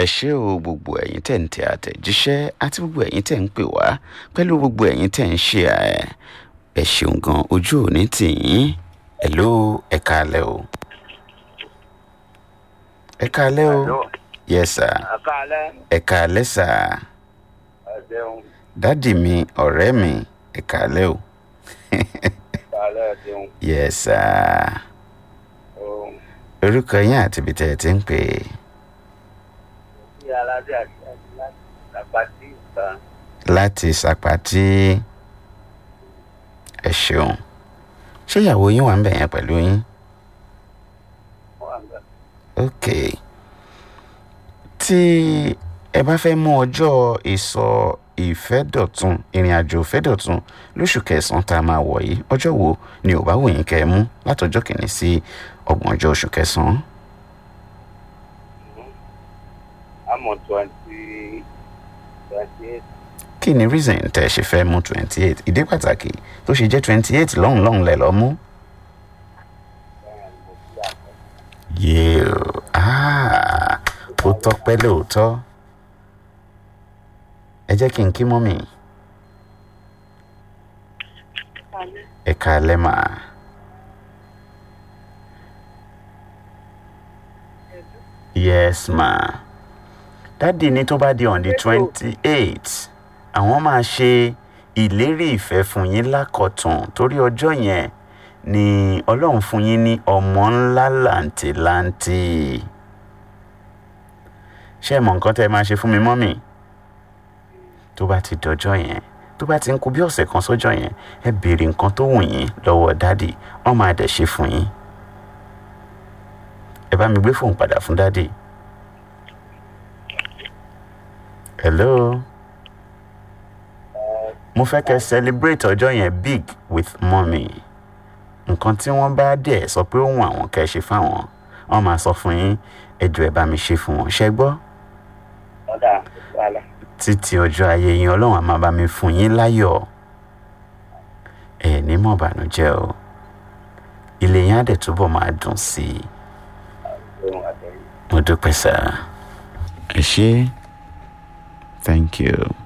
ẹ ṣé o gbogbo ẹ̀yin tẹ̀ ń tẹ àtẹ̀jíṣẹ́ àti gbogbo ẹ̀yin tẹ̀ ń pè wá pẹ̀lú gbogbo ẹ̀yin tẹ̀ ń ṣe ẹ̀ ẹ ṣeun gan ojú òní tì yín hello ẹ káalẹ́ o ẹ káalẹ́ o Hello. yes sir Àkàlẹ́ ẹ káalẹ́ sir ẹ̀dẹ̀hùn dádì mi ọ̀rẹ́ mi ẹ káalẹ́ o àkàlẹ́ ẹ̀dẹ̀hùn yes sir ohun orúkọ yín àti ibi tẹ̀ ẹ ti ń pè é tí aládé àti àti láti àpàtì ìta láti sàpàtì ẹ ṣeun ṣé ìyàwó yín wà ń bẹ̀ yẹn pẹ̀lú yín wà ń gbà. ok tí ẹ bá fẹ́ mú ọjọ́ ìsọ ìfẹ́dọ̀tun ìrìn àjò ìfẹ́dọ̀tun lóṣù kẹsàn-án tá a máa wọ̀ yìí ọjọ́ wo ni ò bá wù yín kẹ́ ẹ mú látọjọ́ kìíní sí ọgbọ̀njọ́ oṣù kẹsàn-án àmọ́ twenty twenty eight kí ni reason tẹ́ ẹ ṣe fẹ́ mú twenty eight ìdí pàtàkì tó ṣe jẹ́ twenty eight lọ́hùn lọ́hùn lẹ̀ lọ́ mú. bẹ́ẹ̀ ni mo fi àpò yéè ah ó tọ́pẹ́ lóòótọ́ ẹ jẹ́ kí n kí mọ́mì ẹ káalẹ́ mà yes ma dádì ní tó bá di on the twenty eight àwọn máa ṣe ìlérí ìfẹ́ fún yín lákọ̀tún torí ọjọ́ yẹn ni ọlọ́run fún yín ní ọmọ ńlá làǹtìlanti ṣé ẹ mọ nǹkan tẹ́ ẹ máa ṣe fún mi mọ́mì tó bá ti dọjọ́ yẹn tó bá ti ń kú bí ọ̀sẹ̀ kan sọ́jọ́ yẹn ẹ béèrè nǹkan tó wù yín lọ́wọ́ dádì wọ́n máa dẹ̀ ṣe fún yín ẹ bá mi gbé fóun padà fún dádì hello mo fẹ́ kẹ́ celebrate ọjọ́ yẹn big with mommy nǹkan tí wọ́n bá dẹ̀ sọ pé ó wù àwọn kẹ́ ẹ ṣe fáwọn wọ́n máa sọ fún yín ẹjọ́ ẹ bá mi ṣe fún wọn ṣẹ gbọ́ ọ̀dà wàhálà títí ọjọ́ ayé yín ọlọ́run á máa bá mi fún yín láyọ̀ ẹ ní mọ̀ bànújẹ́ o ilé yín á dẹ̀ túbọ̀ máa dùn sí i ohun àtẹ̀yìn. mo dúpẹ́ sá ẹ ṣé thank you.